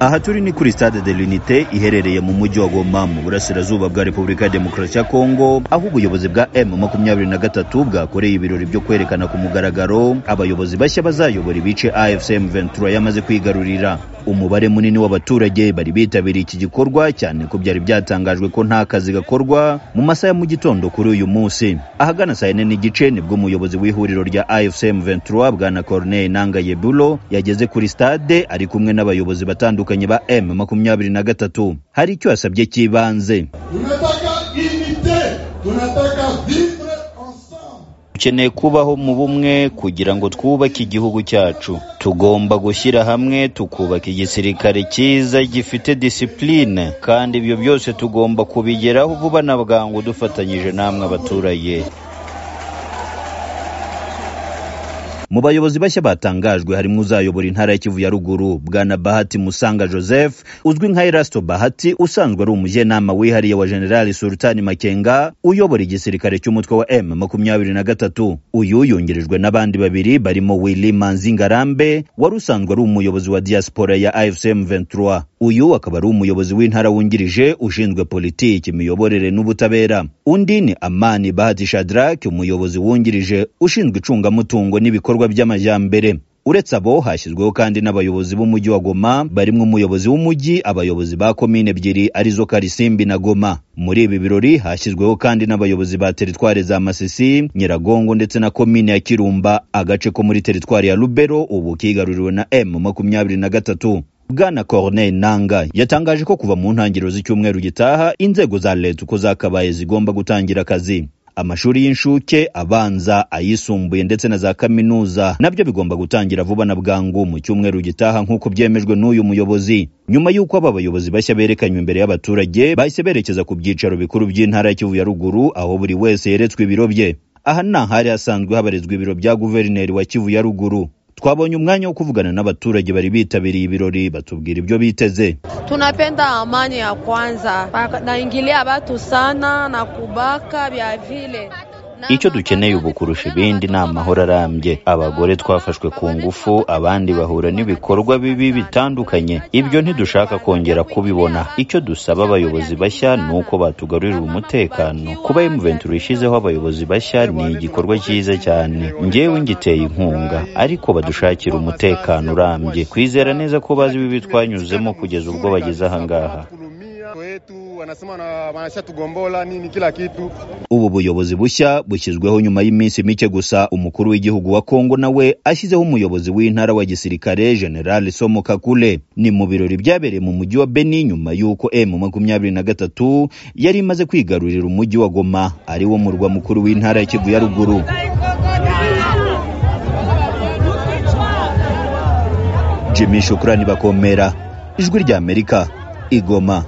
aha turi ni kuri stade de l'unité iherereye mu mujyi wa goma mu burasirazuba bwa repubulika ya demokarasi ya kongo aho ubuyobozi bwa m makumyabiri na gatatu bwakoreye ibirori byo kwerekana ku mugaragaro abayobozi bashya bazayobora ibice afcm 23 yamaze kwigarurira umubare munini w'abaturage bari bitabiriye iki gikorwa cyane ko byari byatangajwe ko nta kazi gakorwa mu masaha ya mu gitondo kuri uyu munsi ahagana saa yine n'igice nibwo umuyobozi w'ihuriro rya afcm 23 bwana corneille nangaye bulo yageze kuri stade ari kumwe n'abayobozi batandukanye ba m makumyabiri na gatatu hari icyo yasabye cy'ibanze tunataka unite tunataka vivre ensemble dukeneye kubaho mu bumwe kugira ngo twubake igihugu cyacu tugomba gushyira hamwe tukubaka igisirikare cyiza gifite disipurine kandi ibyo byose tugomba kubigeraho vuba na bwangu dufatanyije namwe abaturage mu bayobozi bashya batangajwe harimo uzayobora intara ya kivu ya ruguru bwana bahati musanga joseph uzwi nka erasto bahati usanzwe ari umujyanama wihariye wa generali sultani makenga uyobora igisirikare cy'umutwe wa m makumyabiri na gatatu uyu yungirijwe n'abandi babiri barimo willy manzi ngarambe wari usanzwe ari umuyobozi wa diaspora ya afcm 23 uyu akaba ari umuyobozi w'intara wungirije ushinzwe politiki imiyoborere n'ubutabera undi ni amani bahati shadrake umuyobozi wungirije ushinzwe icungamutungo n'ibikorwa by'amajyambere uretse abo hashyizweho kandi n'abayobozi b'umujyi wa goma barimo umuyobozi w'umujyi abayobozi ba komine ebyiri arizo karisimbi na goma muri ibi birori hashyizweho kandi n'abayobozi ba teritwari za masisi nyiragongo ndetse na komine ya kirumba agace ko muri teritwari ya rubero ubu kigaruriwe na m makumyabiri na gatatu bwana corneille nanga yatangaje ko kuva mu ntangiriro z'icyumweru gitaha inzego za leta uko zakabaye zigomba gutangira akazi amashuri y'incuke abanza ayisumbuye ndetse na za kaminuza nabyo bigomba gutangira vuba na bwangu mu cyumweru gitaha nk'uko byemejwe n'uyu muyobozi nyuma y'uko aba bayobozi bashya berekanywe imbere y'abaturage bahise berekeza ku byicaro bikuru by'intara ya kivu ya ruguru aho buri wese yeretswe ibiro bye aha ni ahari hasanzwe habarizwa ibiro bya guverineri wa kivu ya ruguru twabonye umwanya wo kuvugana n'abaturage bari bitabiriye ibirori batubwira ibyo biteze Tunapenda amani ya kwanza, Baka- naingilia watu sana na kubaka vya vile icyo dukeneye ubu kurusha ibindi ni amahoro arambye abagore twafashwe ku ngufu abandi bahura n'ibikorwa bibi bitandukanye ibyo ntidushaka kongera kubibona icyo dusaba abayobozi bashya ni uko batugarurira umutekano kuba emuventura ishyizeho abayobozi bashya ni igikorwa cyiza cyane njyewe ngiteye inkunga ariko badushakira umutekano urambye kwizera neza ko bazi bibi twanyuzemo kugeza ubwo bageze ahangaha Wanakulumia wetu wanasema na wanashatugombola nini kila kitu ubu buyobozi bushya bushyizweho nyuma y'iminsi mike gusa umukuru w'igihugu wa kongo nawe ashyizeho umuyobozi w'intara wa gisirikare general somo kakule ni mu birori byabereye mu mujyi wa beni nyuma y'uko m makumyabiri na gatatu yari imaze kwigarurira umujyi wa goma ari wo murwa mukuru w'intara ya kivu ya ruguru jimmy shukurani bakomera ijwi rya amerika igoma